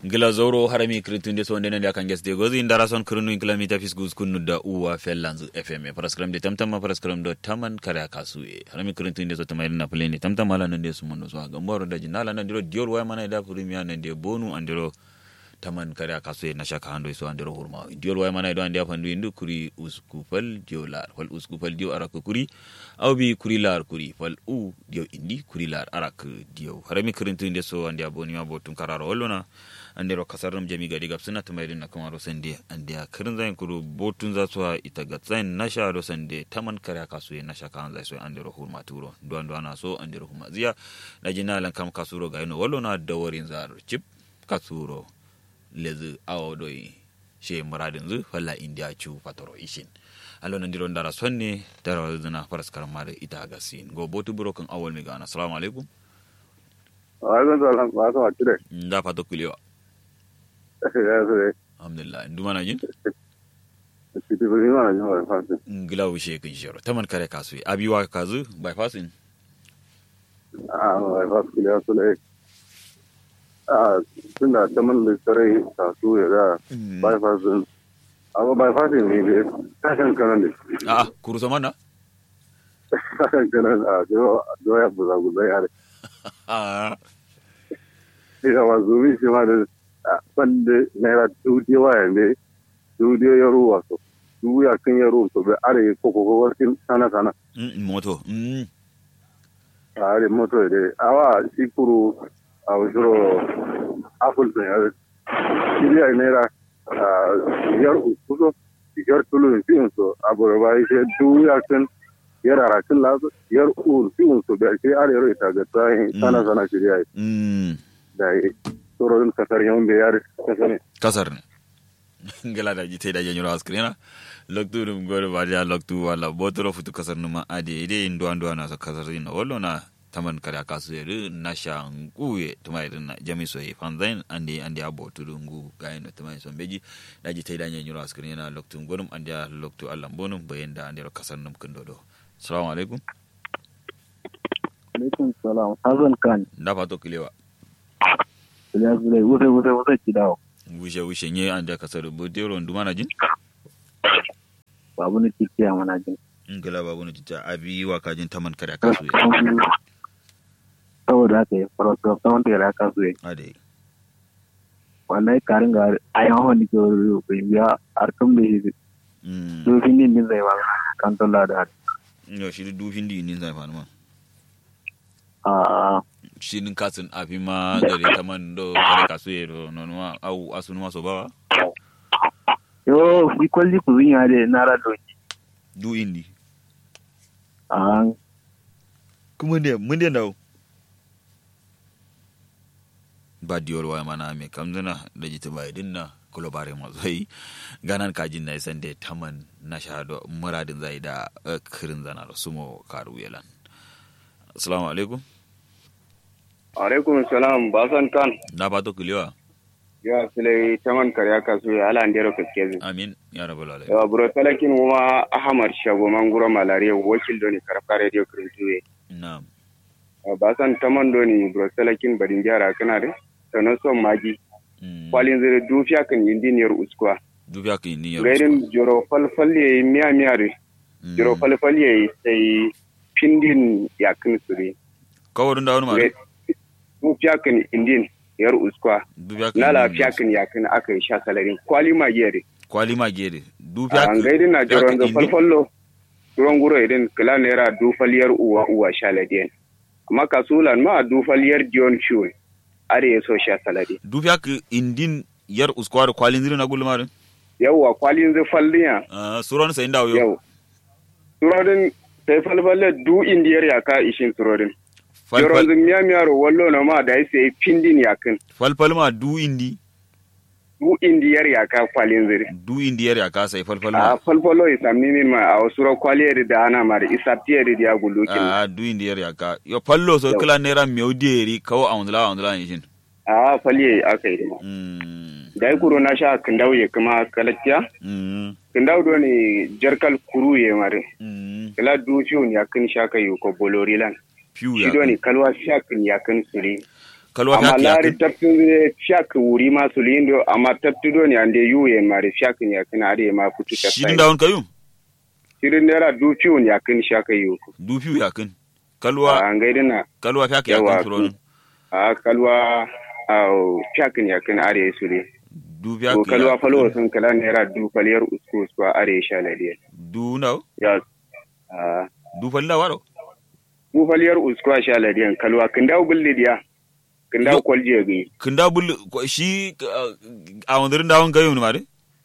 gila zoro harami kritunde so ndenen ya kanges de gozi ndara son krunu in kilometer fis gus kunu da uwa fellanzu fm paraskram de tamtam paraskram do taman kare kasu e harami kritunde so tamay na plane tamtam ala nan de sumono so ga mboro da jinala nan diro diol way mana da premier nan de bonu andiro taman kare kasu e na shaka hando so andiro hurma diol way mana do andi afandu indu kuri uskupal diolar wal uskupal dio arak kuri aw bi kuri lar kuri fal u dio indi kuri lar arak dio harami kritunde so andi aboni ma botun kararo hollona andero kasarum jami gadi gab suna tumayri na kuma ro sande ande a kirin zain kuro botun za su ita ga zain nasha ro sande taman kare ka su nasha kan zai so andero hurma turo duwan duwan na so andero hurma ziya na jina lan kam kasuro ga ino wallo na dawarin zar chip kasuro lezi awo doi she muradin zu falla india chu patoro ishin allo nan diro ndara sonne dara zuna faras karamare ita ga sin go botu buro kan awol mi gana assalamu alaikum wa alaikum salam wa ka watire nda pato kulewa ya zure alhamdulillah nduma na jin kiti bi ma na wa fa ngila wishe kin shiro taman kare kasu abiwa kazu bypassin a wa fa kile ya sule a tunda ta man da tare ta su ya da bai fa sun amma bai fa sun ne be ta kan kan ne a kuru sama na ta kan kan a do do ya buza buza ya a ina wa zuwi shi ma da bande naira studio wa ne studio ya ruwa so du ya kan ya ruwa so be are ko ko ko warkin sana sana mm, moto mm. are moto de awa sikuru aw juro apple to ya kiriya naira yar ususo yar tulu fin so aboro ba shi du ya kan yar arakin la yar ul fin so be shi are ro ita ga tsayin sana sana kiriya mm. da tsoron kasar yawon da yare kasar ne kasar ne ngala da jite da janyo askrina loktu dum gore badia loktu wala botoro futu kasar numa ade ide ndo ando na sa kasar ina wallo na taman kare kasu yere na sha nguye tuma irin na jami so yi fanzain ande ande abotu dungu gayin da tuma so beji da jite da janyo askrina loktu gorum ande loktu allan bonum bayan da ande kasar num kundodo assalamu alaikum alaikum salam hazan kan da fato kilewa ya zure wuce wuce wuce ki dawo wishe wishe nye ande kasar bodero nduma na jin babu ni kike ya mana jin ngala babu ne tita abi wa kajin taman kare kasu ye saboda haka ya fara so ta wanda ya ka so ade wallahi karin ga ayan hon ke ru ko ya arkam da shi mm to fin din din zai ba kan to la da yo shi du hindi ni zai fa ma a shi nin kasin abi ma gare taman do kare kasu ye do no no au asunu ma so ba yo fi kwalli ku zin ya de na ra do du indi a kuma ne mun ne dawo ba diyor waya mana me kamzana da jita bai dinna kulo bare ma zai ganan kajin na isan da taman na shahado muradin zai da eh, kirin zana da sumo karu yelan assalamu alaikum alaikum salam basan kan na fato kulewa ya sile taman karya kasu ya ala ndero kaskezi amin ya rabbal alamin yawa buro talakin kuma ahmad shago manguro malaria wakil doni karfa radio kirintuwe na'am basan taman doni buro talakin badin jara kana de tono son magi Mm. kwalin zire dufiya kan indiniyar uskwa dubiya ka ni yaro gairin joro falfal yayi miya miya de jiro falfal yayi sai pindin yakin suri kawarin da wani ma dufiya kan indin yar uskwa dubiya ka na lafiya kan yakin aka yi sha salarin kwali magiya de kwali ma gere dubiya an gaidin na jiran da falfallo turon guro idan kila naira dufaliyar uwa uwa sha ladiyan amma kasulan ma dufaliyar dion ciwon are ya so sha saladi dubiya ka indin yar uskwar kwalin zirin na gulmarin yawwa kwalin zai falliya ah suran sai ndawo yo yau turodin sai falfalle du indiyar yaka ishin turodin falfal jiran zai miya miyaro wallo na ma da ya sai pindin yakin falfal ma du indi du indiyar yaka kwalin zai du indi yar ya ka sai falfal a ma falfalo isamni min ma a wasu kwaliyar da ana ma da isaptiyar da ya gulukin ah du indi yar ya ka yo fallo so Yau. kila nera meuderi kawo awndla awndla yishin a faliye aka yi mm da ya kuro na sha kindauye kuma kalakkiya mm kindau do ni jarkal kuru ye mare mm kala du fiun ya kin sha kai ko bolori lan piu shi do ya ni kalwa sha kin ya kin suri kalwa amma fiaki lari yakin taptun zai fiyak wuri ma su lindo amma taptudo ne ande yuye mari fiyak ne yakin are ma kutu ta shirin da won kayum shirin naira du fiun yakin shaka yu du fiu yakin kalwa a ngaidina kalwa fiaki Yawa, yakin suron a kalwa a fiyak ne yakin are su ne du ko fiaki kalwa falo sun kala naira du faliyar usko usko are sha ladiya du naw ya a du falla waro du faliyar usko sha ladiyan kalwa kin dawo bulli diya kin dawo Yo. kwalje gi kinda bul ko- shi uh, a wondirin da won kayum mare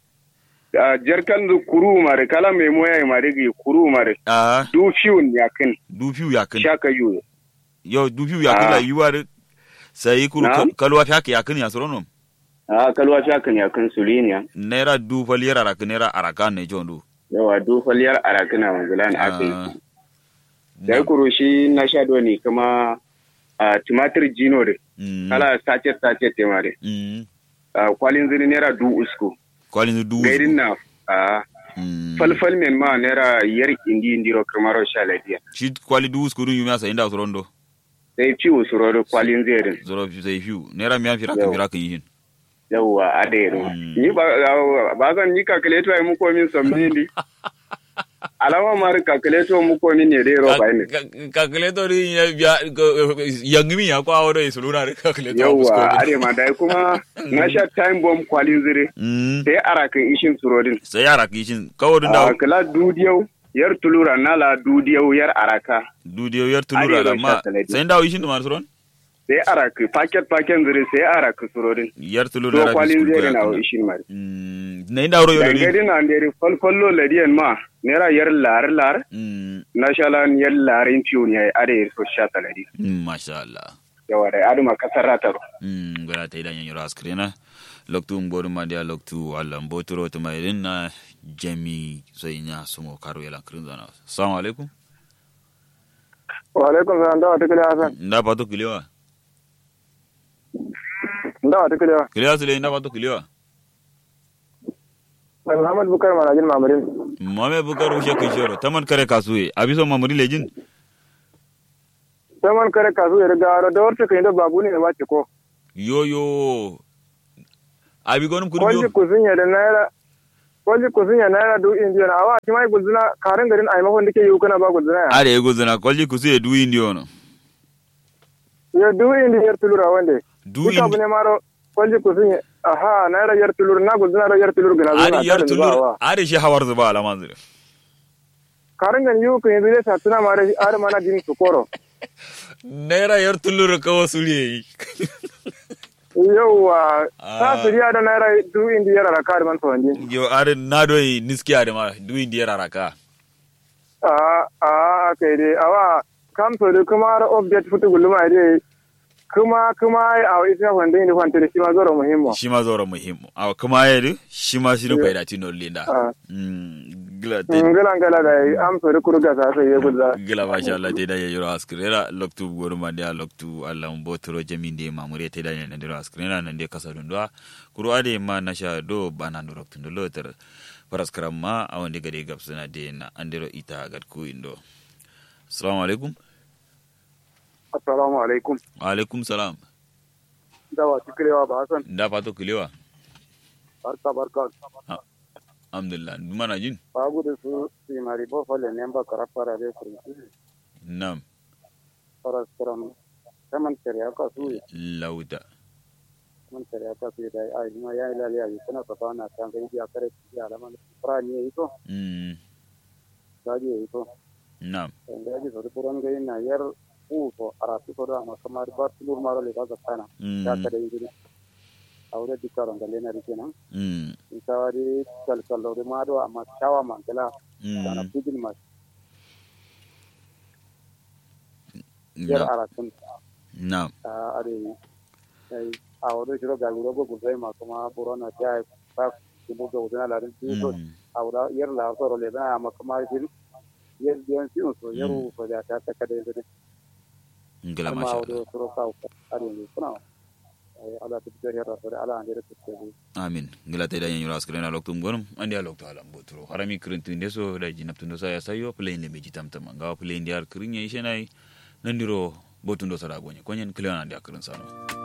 a jarkan du kuru mare kala mai moya mare gi kuru mare a du fiun yakin du fiu yakin shaka yu yo du fiu yakin Ah. la yuwar sai kuru Na'am. kalwa fiaki yakin ya suron a kalwa shakan yakin suliniya naira du faliyar arakin naira arakan ne jondu yawa du faliyar arakina manzulan aka yi Ah. da ya kuro shi na sha ne kuma a tumatir jino da Mm. kala sachet sachet te mare Mm. a kwalin zini naira du usko kwalin du gairin na a Mm. falfal men ma naira yar indi indiro kamaro sha lafiya shi kwali du uskurun yumi asa inda suron do sai ci usuro da kwalin zerin zoro fi sai fiu naira miyan fira ka Yau. fira kan yin yawwa a da yaro Mm. ni ba ba zan yi calculator ai muko min somni ndi alama mari calculator muko min ne dai roba ne calculator ya ya yangmi ya kwa wado isuluna re calculator yawwa are ma dai kuma na sha time bomb kwalin zire mm sai arakan ishin surodin sai yara kishin kawo dun a da kala dudiyau yar tulura nala dudiyau yar araka dudiyo yar tulura Arewa da ma sha taladi. sai dawo yishin da mar suron sai araka paket paket zire sai araka surodin yar tulura to da kwalin biskut zire na ya ishin mari mm na inda wuro yoro dangare na ndere falfallo ladiyan ma nera yar lar lar mm na shalan yar larin ciwo ne are so sha taladi mm, masha Allah yawa da aduma kasar rataro mm gara ta idan yoro askrena loktu mbodu madia loktu Allah mbotoro to mai na jami sai nya sumo karo yala krinzana assalamu alaikum wa alaikum salam da wata kiliya hasan nda pato kiliwa da wata kiliya kiliwa sile nda pato kiliwa mai muhammad bukar manajin mamarin mame bukar ushe kishoro taman kare kasuye abiso mamuri lejin sai man kare kasu ya riga da wata kan da babu ne ba ce ko yoyo abi gonum kudu kwalji yo kusunya da naira kwalji kusunya naira du indiya na awa kima gulzuna karin garin a maimakon dake yi kana ba gulzuna ya are ego zana kwalji kusuye du indi ono ya du indiya yar tulura wande du duka abu indi ne maro kwalji kusunya aha naira yar tulur na gulzuna da yar tulur gana zuwa are yar tulur are shi hawar zuba alaman zure karin garin yi kan yanzu zai sa tuna mara are mana jin su koro naira yar tulur kawo suriye yauwa Ah. ta suriya da naira du indiya yar raka da man tawandi yo are nado niski are ma du indi yar araka a a kai dai awa kam to da kuma da update futu guluma dai kuma kuma a isa wanda ne kwanta da shi ma zoro muhimmo shi ma zoro muhimmu aw kuma yedu shi ma shi rufa da tino linda Ah. mm gila te ngala ngala da am so da kurga sa sai ya gulza gila masha Allah te da yoro askrera loktu goru ma dia loktu Allah mbotoro jaminde mamure te da ne ndiro askrera nan de kasa dundwa kuru ade ma nasha do bana ndo loktu ndo loter paraskram ma awande gade gapsuna de na andiro ita gad ku indo assalamu alaikum assalamu alaikum wa alaikum salam dawa tikrewa ba hasan da fato kilewa barka barka alhamdulillah dumana jin ba gudu su si mari bo fole ne ba karafara de kurti nam faras karam kaman kare aka su lauta man kare aka su da ai ma ya ila ya kana ka bana kan ga ya kare ya alama fara ne yi to mm gaji yi to nam gaji so puran ga ina yar u ko arati ko da ma kamar ba tulur maro le ka kana ya mm kada yi aure dikaron ga lena rikenan mm isawari kalkalore maɗo amma cawa mangala kana mm pujin ma yer nam ara kun nam are ai awro shiro ga wuro go gudai ma kuma burona jai ba kubu ga udana la rin so mm awra yer la so le na amma kuma yin yer biyan si so yeru so da ta ta kada yin ngila amma masha Allah awro shiro ka are ni kuna ai ala ta ta yer so ala andere ta ta amin ngila te dañen yura askrena loktum gonum andi a lokto alam botoro harami kirintuinde so daji naptundo sa ya sayo play le meji tamtama ngawa play ndi ar kirinye ishenai nandiro botundo sada gonye konyen kliona ndi akirin sano